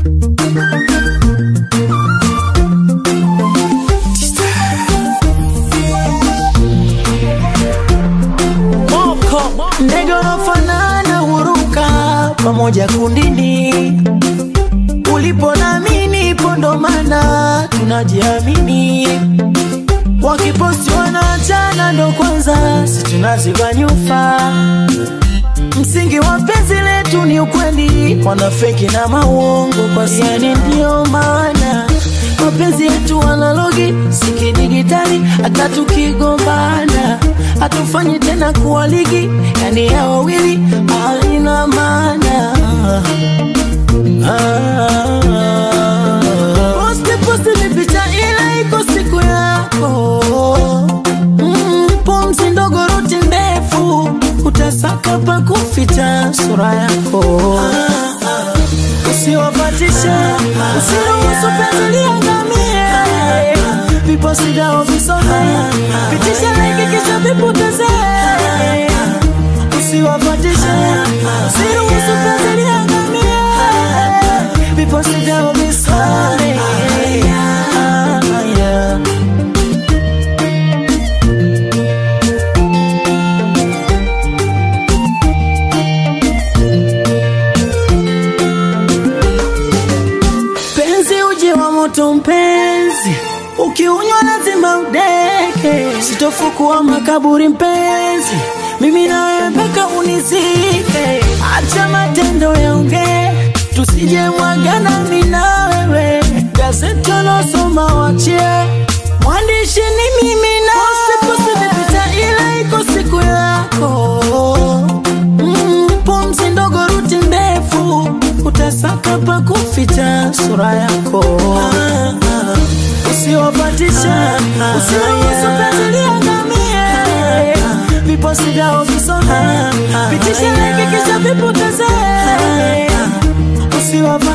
Ndege wanafanana huruka pamoja kundini, ulipo nami ipo, ndo maana tunajiamini. Wakiposti wanaachana, ndo kwanza si tunaziba nyufa. Msingi wa penzi letu ni ukweli, wanafeki na mauongo kwa yani, ndio maana mapenzi yetu analogi si kidigitali. Hata tukigombana hatufanyi tena kuwa ligi, yani ya wawili haina maana. Ah, posti posti ni picha ile iko siku yako mm, pumzi ndogo ruti ndefu utasaka pa kuficha sura yako usiwapatishe usiruhusu penzi liangamie viposi vyao visome pitisha like kisha vipoteze usiwapatishe usiruhusu penzi liangamie viposi vyao visome Ah, yeah. penzi uji wa moto mpenzi, ukiunywa lazima udeke. Sitofukua makaburi mpenzi, mimi nawe mpaka unizike. Acha matendo yaongee, tusije mwagana mimi na wewe. Gazeti losoma wachie, mwandishi ni mimi na posti vipita, ile iko siku yako Mm, pumzi ndogo ruti ndefu utasaka pa kuficha sura yako usiwapatisha usiruhusu penzi liangamie viposi vyao visome pitisha like kisha vipoteze usiwapatisha